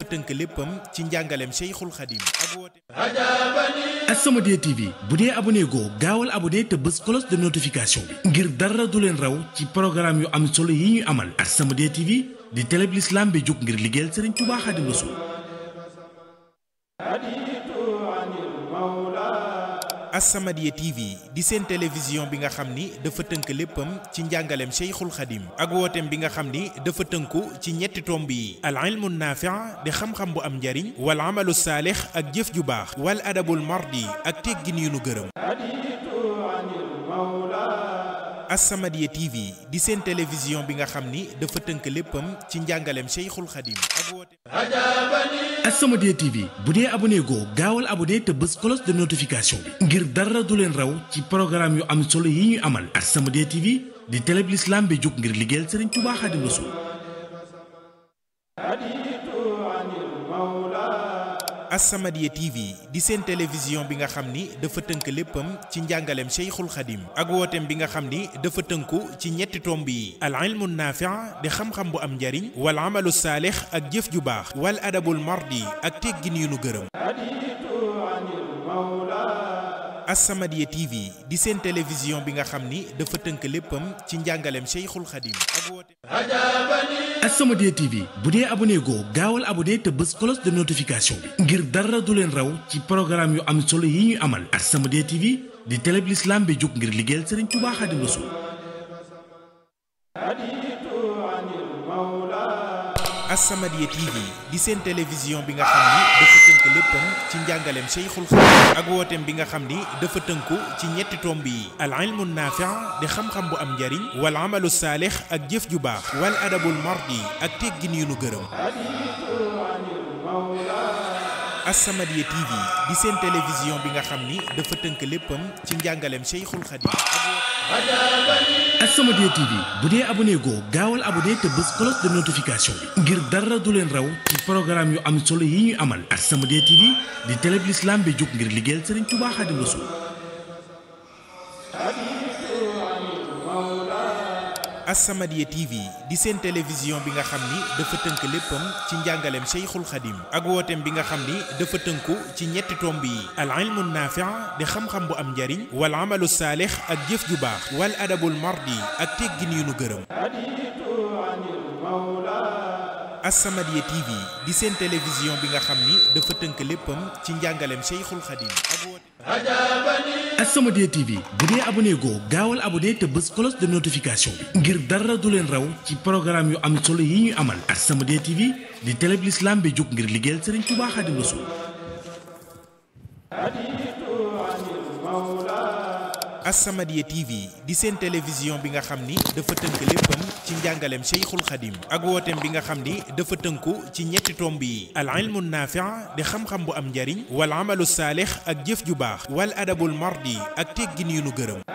tënk léppam ci njàngaleem Cheikhul Khadim ak woote As-Samadiyya TV bu dee abonné goo gaawal abonné te bës cloche de notification bi ngir dara du leen raw ci programme yu am solo yi ñuy amal As-Samadiyya TV di télé bi l'islam bi jóg ngir liggéeyal Serigne Touba Khadim Rassoul As-Samadiyya TV di seen télévision bi nga xam ni dafa tënk léppam ci njàngaleem Cheikhul Khadim ak wooteem bi nga xam ni dafa tënku ci ñetti tomb yi al ilmu naafi' di xam-xam bu am njariñ wal amalu saalix ak jëf ju baax wal adabul mardi ak teggin yu nu gërëm As-Samadiyya TV di seen télévision bi nga xam ni dafa tënk léppam ci njàngaleem Cheikhul Khadim ak wooteem As-Samadiyya TV bu dee abonné goo gaawal abonné te bës cloche de notification bi ngir dara du leen raw ci programme yu am solo yi ñuy amal As-Samadiyya TV di télé bi l'islam bi jóg ngir liggéeyal Serigne Touba Khadim Rassoul As-Samadiyya TV di seen télévision bi nga xam ni dafa tënk léppam ci njàngaleem Cheikhul Khadim ak wooteem bi nga xam ni dafa tënku ci ñetti tomb yi al ilmu naafi' di xam-xam bu am njariñ wal amalu saalix ak jëf ju baax wal adabul mardi ak teggin yu nu gërëm As-Samadiyya TV di seen télévision bi nga xam ni dafa tënk léppam ci njàngaleem Cheikhul Khadim ak wooteem As-Samadiyya TV bu dee abonné goo gaawal abonné te bës cloche de notification bi ngir dara du leen raw ci programme yu am solo yi ñuy amal As-Samadiyya TV di télé bi l'islam bi jóg ngir liggéeyal Serigne Touba Khadim Rassoul As-Samadiyya TV di seen télévision bi nga xam ni dafa tënk léppam ci njàngaleem Cheikhul Khadim ak wooteem bi nga xam ni dafa tënku ci ñetti tomb yi al ilmu naafi' di xam-xam bu am njariñ wal amalu saalix ak jëf ju baax wal adabul mardi ak teggin yu nu gërëm As-Samadiyya TV di seen télévision bi nga xam ni dafa tënk léppam ci njàngaleem Cheikhul Khadim As-Samadiyya TV bu dee abonné goo gaawal abonné te bës cloche de notification bi ngir dara du leen raw ci programme yu am solo yi ñuy amal As-Samadiyya TV di télé bi l'islam bi jóg ngir liggéeyal Serigne Touba Khadim Rassoul As-Samadiyya TV di seen télévision bi nga xam ni dafa tënk léppam ci njàngaleem Cheikhul Khadim ak wooteem bi nga xam ni dafa tënku ci ñetti tomb yi al ilmu naafi' di xam-xam bu am njariñ wal amalu saalix ak jëf ju baax wal adabul mardi ak teggin yu nu gërëm As-Samadiyya TV di seen télévision bi nga xam ni dafa tënk léppam ci njàngaleem Cheikhul Khadim ak wooteem As-Samadiyya TV bu dee abonné goo gaawal abonné te bës cloche de notification bi ngir dara du leen raw ci programme yu am solo yi ñuy amal As-Samadiyya TV di télé bi l'islam bi jóg ngir liggéeyal Serigne Touba Khadim Rassoul As-Samadiyya TV di seen télévision bi nga xam ni dafa tënk léppam ci njàngaleem Cheikhul Khadim ak wooteem bi nga xam ni dafa tënku ci ñetti tomb yi al ilmu naafi' di xam-xam bu am njariñ wal amalu saalix ak jëf ju baax wal adabul mardi ak teggin yu nu gërëm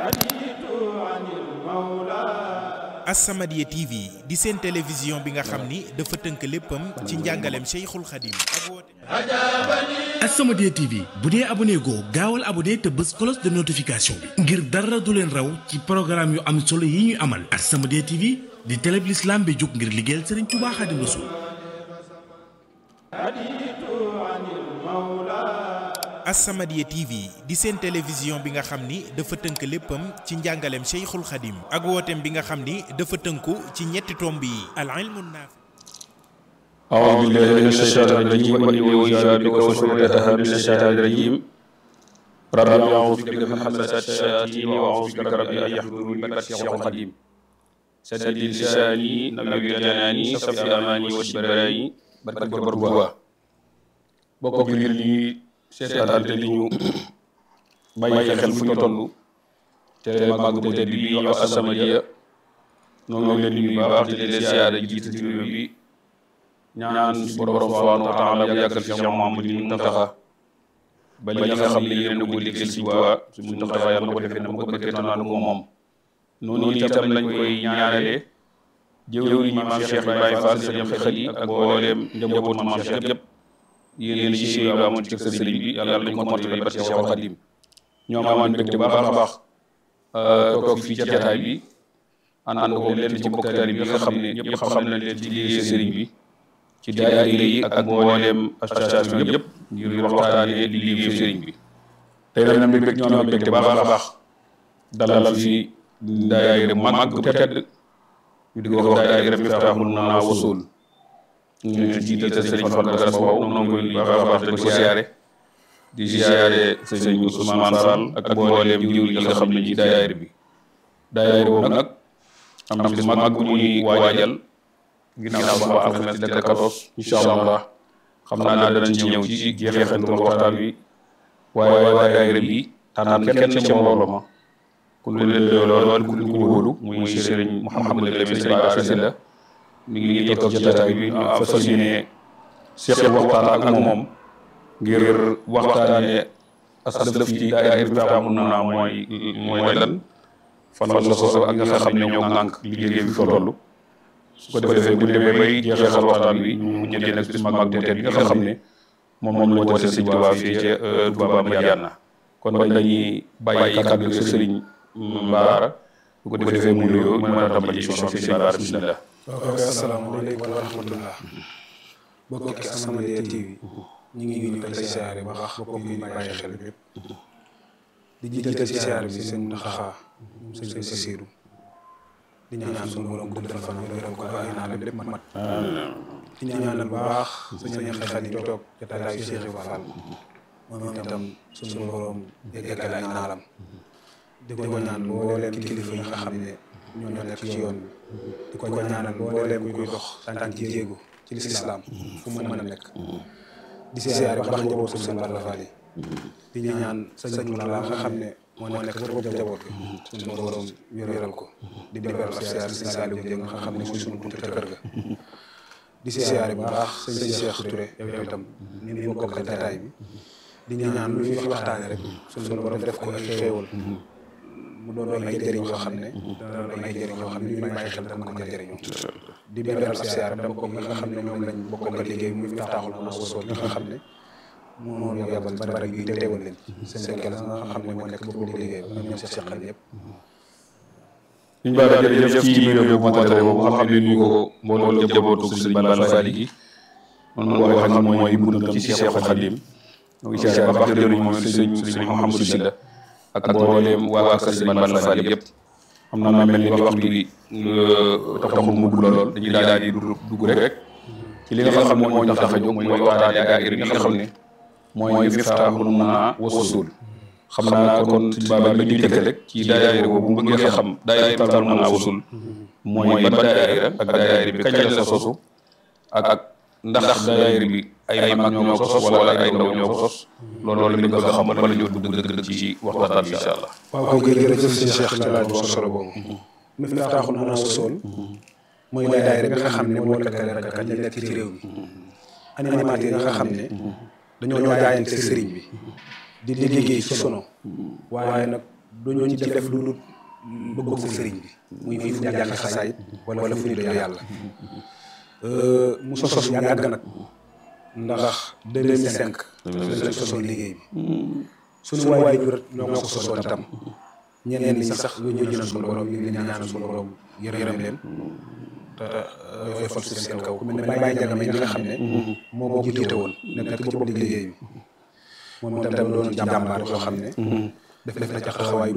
As-Samadiyya TV di seen télévision bi nga xam ni dafa tënk léppam ci njàngaleem Cheikhul Khadim ak wooteem As-Samadiyya TV bu dee abonné goo gaawal abonné te bës cloche de notification bi ngir dara du leen raw ci programme yu am solo yi ñuy amal As-Samadiyya TV di télé bi l'islam bi jóg ngir liggéeyal Serigne Touba Khadim Rassoul As-Samadiyya TV di seen télévision bi nga xam ni dafa tënk léppam ci njàngaleem Cheikhul Khadim ak wooteem bi nga xam ni dafa tënku ci ñetti tomb yi al ilmu naafi' أعوذ بالله من الشيطان الرجيم وإني أعيذها بك وذريتها من الشيطان الرجيم رب أعوذ بك من همزات الشياطين وأعوذ بك رب أن يحضرون بركة الشيخ القديم سدد لساني نبي جناني صفي أماني وشبراني بركة بربوا bokk ngir ñi seetaan te li ñu bàyyi xel fu ñu toll te màgg bu tedd bi ñu wax As-Samadiyya noonu leen di nuyu baax di leen siyaare jiitu ci réew bi ñaan suñu borom subhanahu wa taala bu yàggal fi Cheikh Mouhamadou Mountakha ba li nga xam ne yéen a ko liggéeyal si Tuubaa su Mountakha yàlla na ko defee na mu ko bëggee naan ko moom noonu itam lañ koy ñaanale jëwriñ ñi maam Cheikh Ibrahima Fall sëriñ Xali ak mbooleem njabootu maam Cheikh yëpp yéen yi si amoon ci sëriñ bi yàlla nañ ko mottali ba ci Cheikh Khadim ñoo amoon mbégte bu baax a baax toog fii ci jataay bi ànd ko leen ci mbokk taalibe bi nga xam ne ñëpp xam nañ leen ci liggéey sëriñ bi ci daayira yi ak mbooleem association yëpp ngir waxtaanee di liggéey sëriñ bi tey nag nag mbég ñoo am mbégte baax a baax dalal fi daayira mag bu tedd ñu di ko wax daayira Miftahul Muna Wusul ñu ngi jiital sëriñ Fallou Garas Sow noonu koy baax a baax di ko siyaare di siyaare sëriñ Ousmane Sall ak mbooleem jiw yi nga xam ne ci daayira bi daayira boobu nag am na bis mag bu ñuy waajal ginnaaw ba alxames di la 14 incha allah xam naa danañ ci ñëw ci jeexantal waxtaan wi waaye waaye daayira bi tànn kenn ca mbooloo ma ku ñu leen lool ku ñu wóolu muy sëriñ Mouhamadou Lamine sëriñ Bara Sylla mi ngi toog ci jotaay bi ñu fas yéene seq waxtaan ak moom ngir waxtaanee aslëf ci daayira bi Miftahul Muna mooy mooy lan fan la sosoo ak nga xam ne ñoo ŋànk liggéey bi fa toll su ko defee bu ñu demee bay jeexal waxtaan wi ñu mujjee nag bis mag te bi nga xam ne moom moom la woote sëñ Tuubaa fii ca Touba Madiyana kon dañuy bàyyi kàddu gi sëriñ Bara bu ko defee mu nuyoo mu mën a tàmbali émission bi sëñ Bara bismillah ok asalaamaaleykum wa rahmatullah bokki As-Samadiyya TV ñu ngi ñu koy siyaare ba baax bokk yi ñu bàyyi xel bépp di jiital ci siyaare bi sëñ Muntaxa sëñ Basiiru di ñaan suñu borom guddal fan wéral ko ay naa lépp mat di ñaanal bu baax sëñ Xadi toog jotaayu Cheikh Ibra Fall moom itam suñu borom yeggal ay naalam di ko ñaan mbooleem kilifa yi nga xam ne ñoo nekk ci yoon bi di ko ñaanal mbooleem kuy dox tànk ci jéego ci lislaam fu mu mën a nekk di siyaare baax njabootu sëñ Balla Fall di ñaan sëñ Mourala nga xam ne moo nekk bopp njaboot bi suñu borom wéral ko di beral ab siyaare sëñ Saliou Dieng nga xam ne mooy suñu buntu kër ga di siyaare bu baax sëñ Cheikh Touré yow itam ñu ngi bokkal jataay bi di ñaan lu ñu fi waxtaane rek suñu borom def ko ay xéewal mu doon ay jëriñ yoo xam ne dana doon ay jëriñ yoo xam ne ñu may bàyyi xel dana mën a jëriñoo di beral ab siyaare dama ko nga xam ne ñoom lañ bokkal liggéey muy Miftahul Muna Wusul nga xam ne moo ñu yabal ba bari bi teewal leen seen kel nga xam ne moo nekk boobu liggéey ba ñoom seq xel yëpp ñu Bara jërëjëf ci nuyoo bu matale boobu nga xam ne ñu ko mbooloo jabootu sëriñ Balla Fall gi man man wax xam mooy buntam ci Seexul Xadim ñu ngi siyaare ba baax jëriñ moom sëriñ sëriñ Mouhamadou Sylla ak mbooleem waa kër sëriñ Balla Fall yëpp xam naa mel ni waxtu bi taxul mu gudd lool dañuy daal di dugg rek ci li nga xam ne moo ñu tax a jóg mooy waxtaanee daayira bi nga xam ne mooy Miftahul Muna Wusul xam naa kon suñu baabaa bi ñu tëkk rek ci daayira boobu bu bëggee xam daayira Miftahul Muna Wusul mooy ban daayira ak daayira bi kañ la sosu ak ak ndax daayira bi ay mag ñoo ko sos wala ay ndaw ñoo ko sos loolu loolu lañ bëgg a xam bala ñoo dugg dëgg-dëgg ci waxtaan bi incha allah. waaw kay jërëjëf sëñ Cheikh ci laaj bu solo boobu Miftahul Muna Wusul mooy daayira bi nga xam ne moo lëkkale rajo yi nekk ci réew mi animateur yi nga xam ne dañoo jaayante sëriñ bi di liggéey ci sono waaye nag duñu ci def lu dul bëgg sëriñ bi muy muy fu ñu jàng xasaayit wala fu ñu doy yàlla mu sos yàgg nag ndax 2005 lañ sosoon liggéey bi suñu waay jur ñoo ko sosoon itam ñeneen ñi sax ñu ñu jël suñu borom ñu ngi ñaanal suñu borom yërëm leen te yooyu fal suuf seen kaw ku mel ne Baye Ndiaga mi nga xam ne moo moo jiite woon nekk ci bopp liggéey bi moom itam doon jàmbaar yoo xam ne def def na ca xawaay